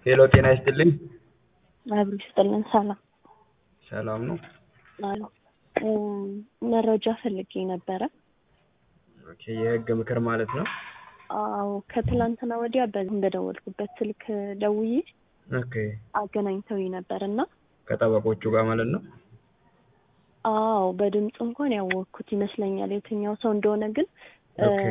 ሄሎ ጤና ይስጥልኝ። አብሮ ይስጥልን። ሰላም ሰላም ነው? አሎ መረጃ ፈልጌ ነበረ። ኦኬ የህግ ምክር ማለት ነው? አዎ ከትላንትና ወዲያ በዚህ በደወልኩበት ስልክ ደውዬ ኦኬ አገናኝተውኝ ነበር እና ከጠበቆቹ ጋር ማለት ነው? አዎ በድምፅ እንኳን ያወቅኩት ይመስለኛል የትኛው ሰው እንደሆነ ግን ኦኬ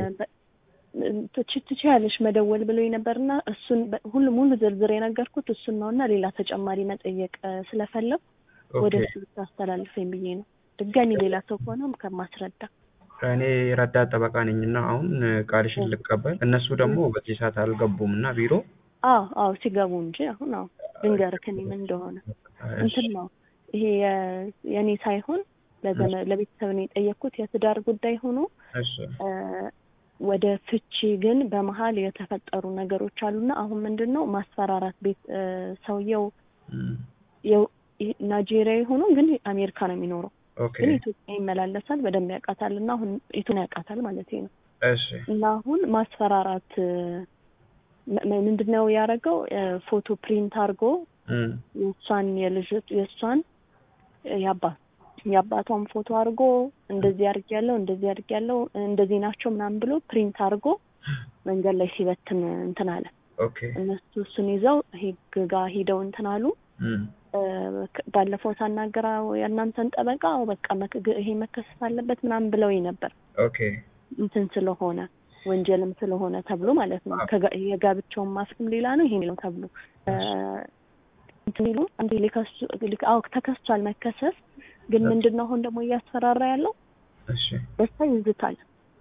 ትችያለሽ መደወል ብሎኝ ነበርና እሱን በ- ሁሉም ሁሉ ዝርዝር የነገርኩት እሱን ነው እና ሌላ ተጨማሪ መጠየቅ ስለፈለግ ወደ ኦኬ እሱ ብታስተላልፈኝ ብዬ ነው። ድጋሚ ሌላ ሰው ከሆነም ከማስረዳ እኔ ረዳት ጠበቃ ነኝ እና አሁን ቃልሽን ልቀበል። እነሱ ደግሞ በዚህ ሰዓት አልገቡም እና ቢሮ አዎ አዎ ሲገቡ እንጂ አሁን አዎ ልንገርህ እኔ ምን እንደሆነ እንትን ነው ይሄ የ- የእኔ ሳይሆን ለዘመ- ለቤተሰብ ነው የጠየቅኩት የትዳር ጉዳይ ሆኖ እሺ እ፣ ወደ ፍቺ ግን በመሀል የተፈጠሩ ነገሮች አሉና አሁን ምንድን ነው ማስፈራራት ቤት እ፣ ሰውየው እም፣ የው- ይሄ ናይጄሪያዊ ሆኖ ግን አሜሪካ ነው የሚኖረው ኦኬ ግን ኢትዮጵያ ይመላለሳል በደንብ ያውቃታል እና አሁን ኢቱን ያውቃታል ማለት ነው እሺ እና አሁን ማስፈራራት እ፣ ም- ም- ምንድን ነው ያደረገው እ፣ ፎቶ ፕሪንት አድርጎ እም፣ የእሷን የልጅ የእሷን የአባት የአባቷን ፎቶ አድርጎ እንደዚህ አድርግ ያለው እንደዚህ አድርግ ያለው እንደዚህ ናቸው ምናምን ብሎ ፕሪንት አድርጎ መንገድ ላይ ሲበትን እንትን አለ። ኦኬ እነሱ እሱን ይዘው ህግ ጋር ሂደው እንትን አሉ። እም፣ እ፣ ከ- ባለፈው ሳናገራ የእናንተን ጠበቃ አዎ በቃ መክ- ግ- ይሄ መከሰስ አለበት ምናምን ብለውኝ ነበር ኦኬ እንትን ስለሆነ ወንጀልም ስለሆነ ተብሎ ማለት ነው። ከጋ- የጋብቻውን ማፍረም ሌላ ነው ይሄ ነው ተብሎ እ፣ እንትን ይሉ አንዴ ሊከሱ ሊከ- አዎ ተከስቷል መከሰስ ግን ምንድን ነው አሁን ደግሞ እያስፈራራ ያለው እሺ ደስታ ይዝታል።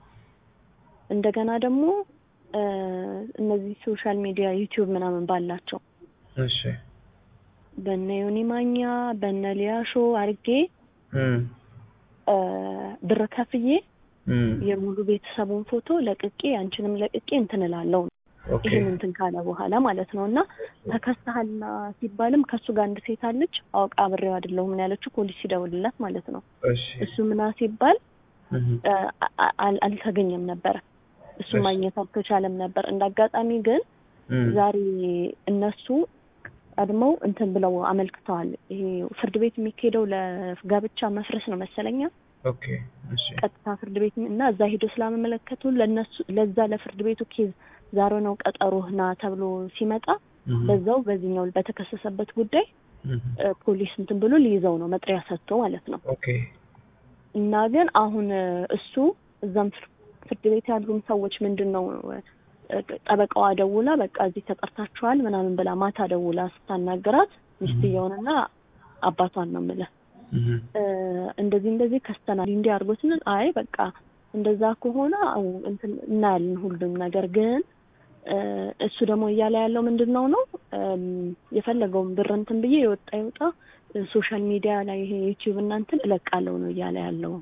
እንደገና ደግሞ እ፣ እነዚህ ሶሻል ሚዲያ ዩቲዩብ ምናምን ባላቸው እሺ በነ ዮኒ ማኛ በነ ሊያሾ አርጌ እም፣ እ፣ ብር ከፍዬ እም፣ የሙሉ ቤተሰቡን ፎቶ ለቅቄ አንቺንም ለቅቄ እንትን እላለሁ ኦኬ ይህን እንትን ካለ በኋላ ማለት ነው። እና ተከስተሃልና ሲባልም ከእሱ ጋር አንድ ሴት አለች አውቃ አብሬው አይደለሁም ነው ያለችው። ፖሊስ ሲደውልላት ማለት ነው። እሺ እሱ ምና ሲባል እም፣ እ፣ አ- አ- አልተገኘም ነበረ። እሱ እሺ። ማግኘት አልተቻለም ነበር። እንደ አጋጣሚ ግን እም፣ ዛሬ እነሱ ቀድመው እንትን ብለው አመልክተዋል። ይሄ ፍርድ ቤት የሚካሄደው ለጋብቻ መፍረስ ነው መሰለኛ ኦኬ እሺ ቀጥታ ፍርድ ቤት እና እዛ ሄዶ ስላመለከቱ ለነሱ ለዛ ለፍርድ ቤቱ ኬዝ ዛሬ ነው ቀጠሮህ ና ተብሎ ሲመጣ እም፣ በዛው በዚህኛው በተከሰሰበት ጉዳይ እም፣ እ፣ ፖሊስ እንትን ብሎ ሊይዘው ነው መጥሪያ ሰጥቶ ማለት ነው። ኦኬ እና ግን አሁን እ፣ እሱ እዛም ፍር- ፍርድ ቤት ያሉም ሰዎች ምንድን ነው እ፣ ጠበቃዋ ደውላ በቃ እዚህ ተጠርታችኋል ምናምን ብላ ማታ ደውላ ስታናገራት ሚስትየውንና አባቷን ነው የምልህ እም፣ እ፣ እንደዚህ እንደዚህ ከስተናል እንዲህ አድርጎ ስንል አይ በቃ እንደዛ ከሆነ አዎ እንትን እናያለን ሁሉም ነገር ግን እ፣ እሱ ደግሞ እያለ ያለው ምንድን ነው ነው እም፣ የፈለገውን ብር እንትን ብዬ የወጣ ይወጣ እ፣ ሶሻል ሚዲያ ላይ ይሄ ዩቲዩብ እና እንትን እለቃለሁ ነው እያለ ያለው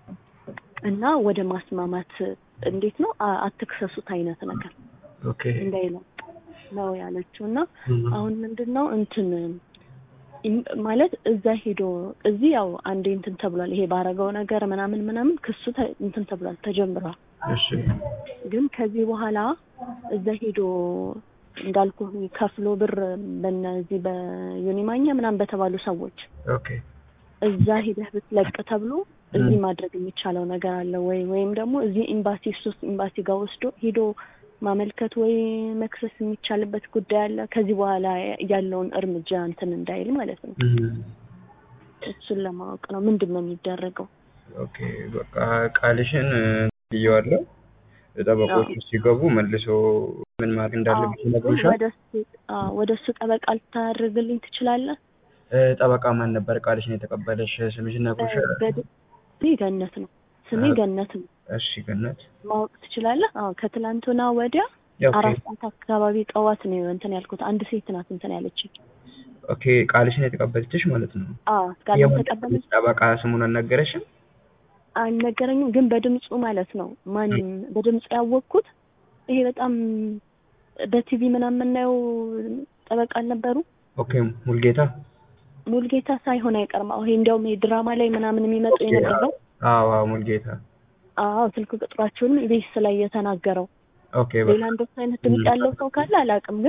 እና ወደ ማስማማት እንዴት ነው አ- አትክሰሱት አይነት ነገር ኦኬ እንዳይለቅ ነው ያለችው እና እም፣ አሁን ምንድን ነው እንትን ኢም- ማለት እዛ ሄዶ እዚህ ያው አንዴ እንትን ተብሏል። ይሄ ባረገው ነገር ምናምን ምናምን ክሱ ተ- እንትን ተብሏል ተጀምሯል። እሺ ግን ከዚህ በኋላ እዛ ሄዶ እንዳልኩ ከፍሎ ብር በነዚህ በዩኒማኛ ምናምን በተባሉ ሰዎች ኦኬ እዛ ሄደህ ብትለቅ ተብሎ እዚህ ማድረግ የሚቻለው ነገር አለ ወይ? ወይም ደግሞ እዚህ ኤምባሲ ሶስት ኤምባሲ ጋር ወስዶ ሄዶ ማመልከት ወይ መክሰስ የሚቻልበት ጉዳይ አለ። ከዚህ በኋላ ያለውን እርምጃ እንትን እንዳይል ማለት ነው። እም፣ እሱን ለማወቅ ነው ምንድን ነው የሚደረገው? ኦኬ በቃ ቃልሽን ብየዋለሁ። ጠበቆቹ ሲገቡ መልሶ ምን ማድረግ እንዳለብሽ ይነግሩሻል። ወደ እሱ አዎ፣ ወደ እሱ ጠበቃ ልታደርግልኝ ትችላለህ? እ፣ ጠበቃ ማን ነበር ቃልሽን የተቀበለሽ? ስምሽን ነግሮሻል? በድ- ስሜ ገነት ነው። ስሜ አዎ። ገነት ነው። እሺ ገነት። ማወቅ ትችላለህ? አዎ ከትላንትና ወዲያ ኦኬ አራት ሰዓት አካባቢ ጠዋት ነው እንትን ያልኩት። አንድ ሴት ናት እንትን ያለችኝ። ኦኬ ቃልሽን የተቀበለችሽ ማለት ነው። አዎ ቃል የወንድ ተቀበለች ጠበቃ ስሙን አልነገረሽም? አልነገረኝም፣ ግን በድምፁ ማለት ነው ማን በድምፁ ያወቅኩት ይሄ በጣም በቲቪ ምናምን የምናየው ጠበቃ አልነበሩ ኦኬ ሙልጌታ። ሙልጌታ ሳይሆን አይቀርም። አዎ ይሄ እንዲያውም ይሄ ድራማ ላይ ምናምን የሚመጡ ኦኬ፣ የነበረው አዎ አዎ ሙልጌታ። አዎ ስልክ ቁጥራቸውንም ኢቢኤስ ላይ የተናገረው ኦኬ በቃ ሌላ እንደሱ አይነት ድምፅ ያለው ሰው ካለ አላውቅም፣ ግን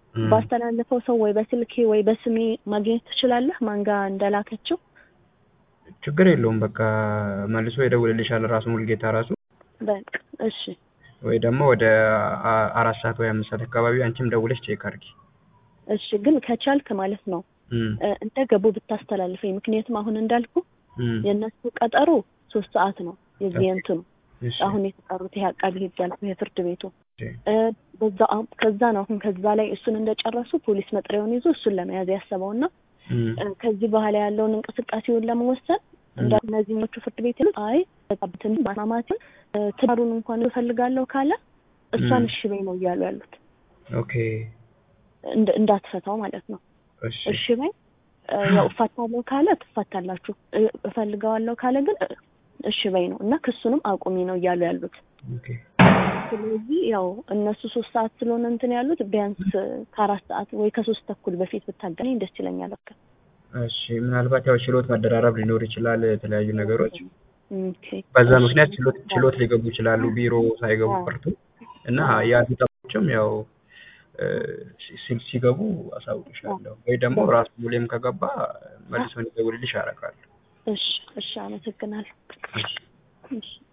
እም፣ ባስተላለፈው ሰው ወይ በስልኬ ወይ በስሜ ማግኘት ትችላለህ ማን ጋር እንደላከችው? ችግር የለውም በቃ መልሶ ይደውልልሻል ራሱ ሙልጌታ ራሱ በቃ እሺ ወይ ደግሞ ወደ አ- አራት ሰዓት ወይ አምስት ሰዓት አካባቢ አንቺም ደውለሽ ቼክ አድርጊ። እሺ ግን ከቻልክ ማለት ነው እም፣ እ፣ እንደ ገቡ ብታስተላልፈኝ። ምክንያቱም አሁን እንዳልኩ እም፣ የእነሱ ቀጠሮ ሶስት ሰዓት ነው የዚህ እንትኑ እሺ፣ አሁን የተጠሩት ይሄ አቃቢ ህግ ያልኩ የፍርድ ቤቱ እሺ፣ እ፣ በዛ አሁን- ከዛ ነው አሁን ከዛ ላይ እሱን እንደጨረሱ ፖሊስ መጥሪያውን ይዞ እሱን ለመያዝ ያሰበውና እም፣ እ፣ ከዚህ በኋላ ያለውን እንቅስቃሴውን ለመወሰን እንደ እነዚህኞቹ ፍርድ ቤት ይሉት አይ በጣብትን ማስማማትን እ፣ ትዳሩን እንኳን እፈልጋለሁ ካለ እሷን ም። እሺ በይ ነው እያሉ ያሉት ኦኬ፣ እንደ- እንዳትፈታው ማለት ነው። እሺ፣ እሺ በይ እ፣ ያው እፋታለሁ ካለ ትፋታላችሁ፣ እ፣ እፈልገዋለሁ ካለ ግን እ፣ እሺ በይ ነው እና ክሱንም አቁሚ ነው እያሉ ያሉት። ኦኬ፣ ስለዚህ ያው እነሱ ሶስት ሰዓት ስለሆነ እንትን ያሉት ቢያንስ ከአራት ሰዓት ወይ ከሶስት ተኩል በፊት ብታገናኝ ደስ ይለኛል። በቃ እሺ። ምናልባት ያው ችሎት መደራረብ ሊኖር ይችላል የተለያዩ ነገሮች ኦኬ። በዛ እሺ። ምክንያት ችሎት ችሎት ሊገቡ ይችላሉ ቢሮ ሳይገቡ አዎ። ቀርቶ እና ያ ሲጠብቅም ያው እ፣ ሲ- ሲገቡ አሳውቅሻለሁ ወይ ደግሞ ራሱ ሙሌም ከገባ መልሶ እንዲደውልልሽ አደርጋለሁ። እሺ፣ እሺ፣ አመሰግናለሁ። እሺ